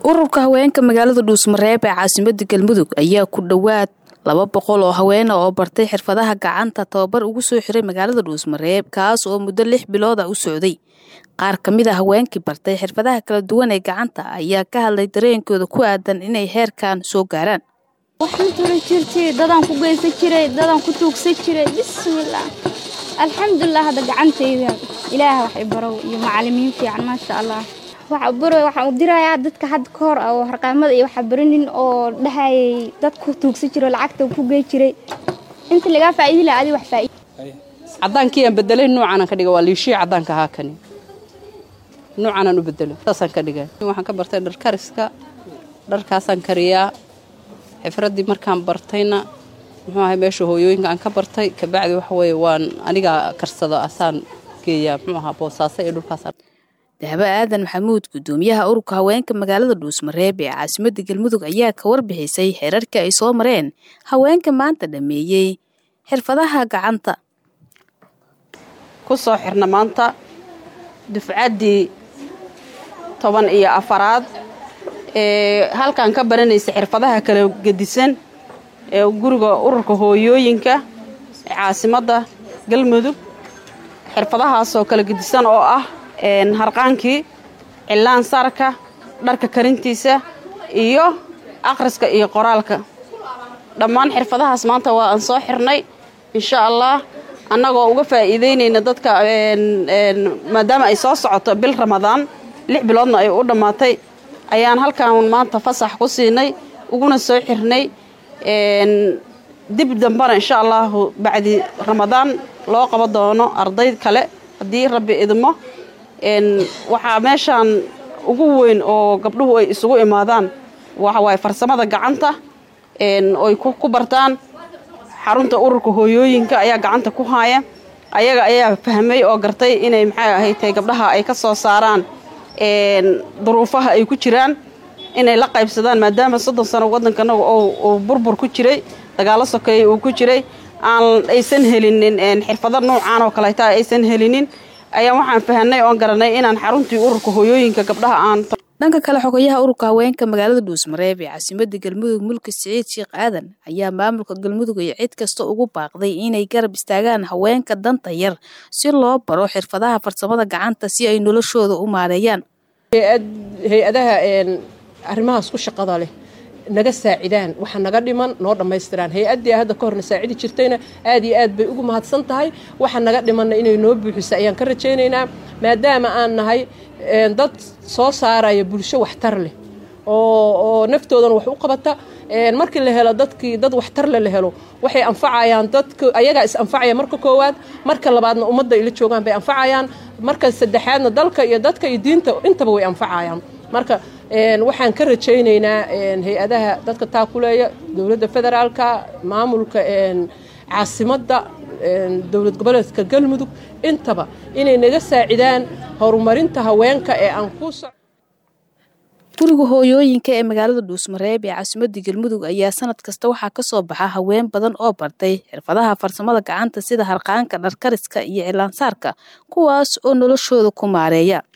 ururka haweenka magaalada dhuusmareeb ee caasimada galmudug ayaa ku dhowaad laba boqol oo haweena oo bartay xirfadaha gacanta tababar ugu soo xiray magaalada dhuusmareeb kaas oo muddo lix bilood ah u socday qaar ka mid a haweenkii bartay xirfadaha kala duwan ee gacanta ayaa ka hadlay dareenkooda ku aadan inay heerkan soo gaaraan waxaan turi jirtay dadaan ku geysan jiray dadaan ku tuugsan jiray bismillaah alxamdulilah hadda gacantayda ilaah wax i barow iyo macalimiin fiican maasha allah waxaan u dirayaa dadka hadda ka hor oo harqaamada iyo waxa baranin oo dhahayay dad ku tuugsan jiro lacagta ku gey jiray inta lagaa faa'iidi lahaa adi wax faa'iid cadaankii aan bedelay nuucaanaan ka dhiga waa liishii cadaanka ahaa kani nuucaanaan u bedelo saasaan ka dhigay waxaan ka bartay dhar kariska dharkaasaan kariyaa xifraddii markaan bartayna muxuu ahay meesha hooyooyinka aan ka bartay kabacdi waxa weeye waan anigaa karsado asaan geeyaa muxuu ahaa boosaaso iyo dhulkaasaan dahabo aadan maxamuud gudoomiyaha ururka haweenka magaalada dhuusmareeb ee caasimada galmudug ayaa ka warbixisay xeerarka ay soo mareen haweenka maanta dhameeyey xirfadaha gacanta ku soo xirna maanta dufcaddii toban iyo afaraad ee halkan ka baranaysa xirfadaha kala gedisan ee guriga ururka hooyooyinka ee caasimadda galmudug xirfadahaasoo kala gedisan oo ah harqaankii cilaan saarka dharka karintiisa iyo akhriska iyo qoraalka dhammaan xirfadahaas maanta waa aan soo xirnay insha allah annagoo uga faa'iideynayna dadka maadaama ay soo socoto bil ramadaan lix biloodna ay u dhammaatay ayaan halkan maanta fasax ku siinay uguna soo xirnay dib dambana insha allahu bacdi ramadaan loo qabo doono arday kale haddii rabbi idmo waxaa meeshaan ugu weyn oo gabdhuhu ay isugu imaadaan waxawaaye farsamada gacanta oy ku bartaan xarunta ururka hooyooyinka ayaa gacanta ku haaya ayaga ayaa fahmay oo gartay inay maxay ahaytay gabdhaha ay ka soo saaraan duruufaha ay ku jiraan inay la qaybsadaan maadaama soddon sano waddankanaga uu burbur ku jiray dagaalo sokeeye uu ku jiray aan aysan helinin xirfado noocaan oo kaleeta aysan helinin ayaa waxaan fahanay oon garanay inaan xaruntii ururka hooyooyinka gabdhaha aan dhanka kale xogayaha ururka haweenka magaalada dhuusmareeb ee caasimada galmudug mulki siciid sheekh aadan ayaa maamulka galmudug iyo cid kasta ugu baaqday inay garab istaagaan haweenka danta yar si loo baro xirfadaha farsamada gacanta si ay noloshooda u maareeyaan hay-adaha arrimahaas ku shaqada leh naga saacidaan waxa naga dhiman noo dhammaystiraan hay-addii hadda ka horna saacidi jirtayna aad iyo aad bay ugu mahadsan tahay waxa naga dhimanna inay noo buuxiso ayaan ka rajaynaynaa maadaama aan nahay dad soo saaraya bulsho waxtar leh oo naftoodana wax u qabata markii la helo dadkii dad waxtarle la helo waxay anfacayaan dadka ayagaa is anfacaya marka koowaad marka labaadna ummadda ila joogaan bay anfacayaan marka saddexaadna dalka iyo dadka iyo diinta intaba way anfacayaan marka waxaan ka rajaynaynaa hay-adaha dadka taakuleeya dowladda federaalka maamulka caasimadda dowlad goboleedka galmudug intaba inay naga saacidaan horumarinta haweenka ee aan ku soc guriga hooyooyinka ee magaalada dhuusmareeb ee caasimada galmudug ayaa sanad kasta waxaa ka soo baxa haween badan oo bartay xirfadaha farsamada gacanta sida harqaanka dharkariska iyo cilaansaarka kuwaas oo noloshooda ku maareeya